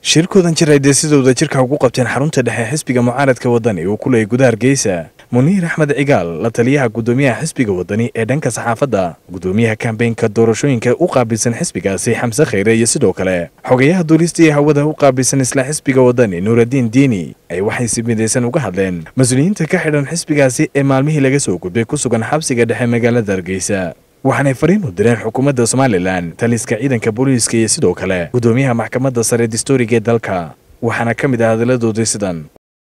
shirkoodan jir ay deesidooda jirka ugu qabteen xarunta dhexe xisbiga mucaaradka wadani uu ku leeyay gudaha hargeysa muniir axmed cigaal la taliyaha gudoomiyaha xisbiga wadani ee dhanka saxaafadda gudoomiyaha kambeynka doorashooyinka u qaabilsan xisbigaasi xamse khayre iyo sidoo kale xogayaha duulista iyo hawada u qaabilsan isla xisbiga wadani nuuraddiin diini ay waxay si midaysan uga hadleen mas-uuliyiinta ka xidhan xisbigaasi ee maalmihii laga soo gudbay ku sugan xabsiga dhexe magaalada hargeysa waxaanay fariin u direen xukuumadda somalilan taliska ciidanka booliiska iyo sidoo kale gudoomiyaha maxkamadda sare distooriga ee dalka waxaana ka mid ah hadalladoodii sidan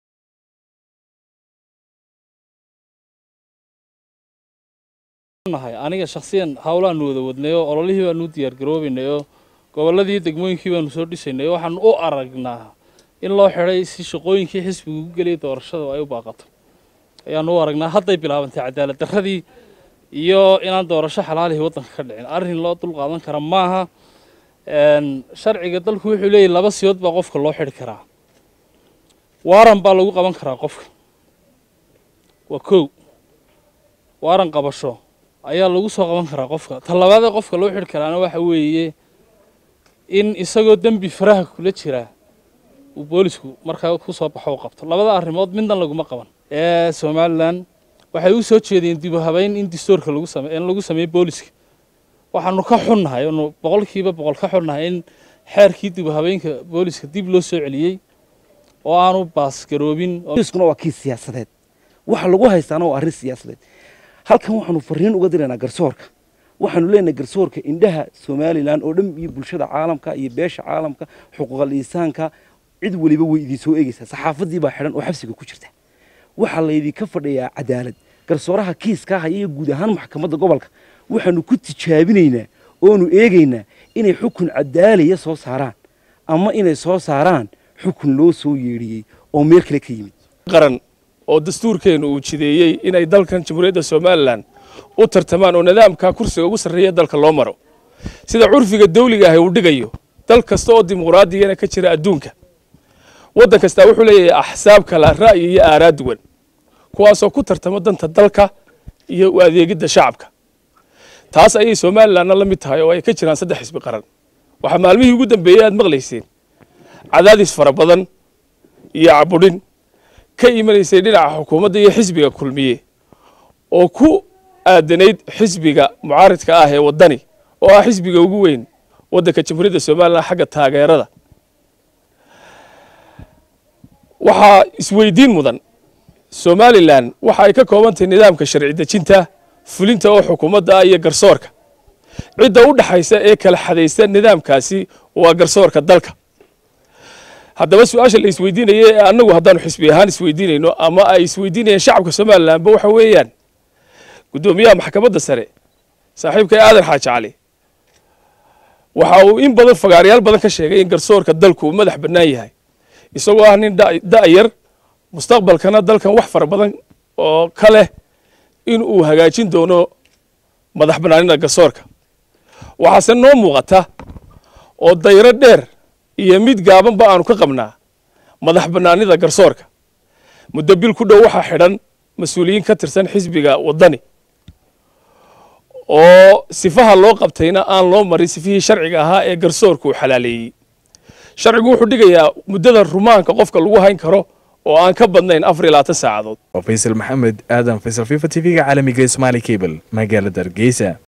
aniga shakhsiyan hawlaanu wada wadnayo ololihii baanu u diyaargaroobaynayo gobolladii degmooyinkii baanu soo dhisaynay waxaanu u aragnaa in loo xidhay si shaqooyinkii xisbiga ugu geliyay doorashada ay u baaqato ayaanu u aragnaa hadday bilaabantay cadaalad darradii iyo inaan doorasho xalaalihii waddanka ka dhicin arrin loo dul qaadan kara maaha sharciga dalku wuxuu leeyahy laba siyood baa qofka loo xidhi karaa waaran baa lagu qaban karaa qofka waa kow waaran qabasho ayaa lagu soo qaban karaa qofka tallabaadee qofka loo xidhi karaana waxa weeye in isagoo dembi faraha kula jira uu boolisku markaa ku soo baxo u qabto labada arrimood midna laguma qaban ee somalilan waxay u soo jeedeen dib u habeyn in distoorka lagu same in lagu sameeyo booliska waxaanu ka xunnahay anu boqolkiiba boqol ka xunnahay in xeerkii dib u habeenka booliska dib loo soo celiyey oo aanu baasgaroobin booliskuna waa kii siyaasadeed waxa lagu haystaana waa arrin siyaasadeed halkan waxaanu fariin uga diraynaa garsoorka waxaanu leenahay garsoorka indhaha somalilan oo dhan iyo bulshada caalamka iyo beesha caalamka xuquuqal insaanka cid weliba way idin soo eegaysaa saxaafadii baa xidhan oo xabsiga ku jirta waxaa laydinka fadhiyaa cadaalad garsooraha kiiskaa haya iyo guud ahaan maxkamadda gobolka waxaanu ku tijaabinaynaa oonu eegaynaa inay xukun cadaalaya soo saaraan ama inay soo saaraan xukun loo soo yeedhiyey oo meel kale ka yimid qaran oo dastuurkeenu uu jideeyey inay dalkan jamhuuriyadda somalilan u tartamaan oo nidaamka kursiga ugu sarreeya dalka loo maro sida curfiga dawliga ahi uu dhigayo dal kasta oo dimuqraadiyana ka jira adduunka waddan kastaa wuxuu leeyahay axsaab kala ra'yi iyo aaraa duwan kuwaasoo ku tartamo danta dalka iyo u adeegidda shacabka taas ayay somalilanna la mid tahay oo ay ka jiraan saddex xisbi qaran waxaa maalmihii ugu dambeeyey aad maqlayseen cadaadis fara badan iyo cabudhin ka imanaysay dhinaca xukuumadda iyo xisbiga kulmiye oo ku aadanayd xisbiga mucaaridka ah ee waddani oo ah xisbiga ugu weyn waddanka jamhuuriyadda somalilan xagga taageerada waxaa isweydiin mudan somalilan waxa ay ka kooban tahay nidaamka sharci dejinta fulinta oo xukuumadda ah iyo garsoorka cidda u dhaxaysa ee kala xadaysa nidaamkaasi waa garsoorka dalka haddaba su-aasha la isweydiinaya ee annagu haddaanu xisbi ahaan isweydiinayno ama ay isweydiinayaan shacabka somalilanba waxa weeyaan guddoomiyaha maxkamadda sare saaxiibka aadan xaaji cali waxa uu in badan fagaaryaal badan ka sheegay in garsoorka dalku uu madax bannaan yahay isagoo ah nin da'yar mustaqbalkana dalkan wax fara badan oo ka leh in uu hagaajin doono madax bannaanida garsoorka waxaase noo muuqata oo dayro dheer iyo mid gaabanba aanu ka qabnaa madax bannaanida garsoorka muddo bil ku dhow waxaa xidhan mas-uuliyiin ka tirsan xisbiga waddani oo sifaha loo qabtayna aan loo marin sifihii sharciga ahaa ee garsoorka uu xalaaleeyey sharcigu wuxuu dhigayaa muddada rumaanka qofka lagu hayn karo oo aan ka badnayn afar iyo labaatan saacadood waa faysal maxamed aadan faysal fifa t v-ga caalamiga ee somaali cable magaalada hargeysa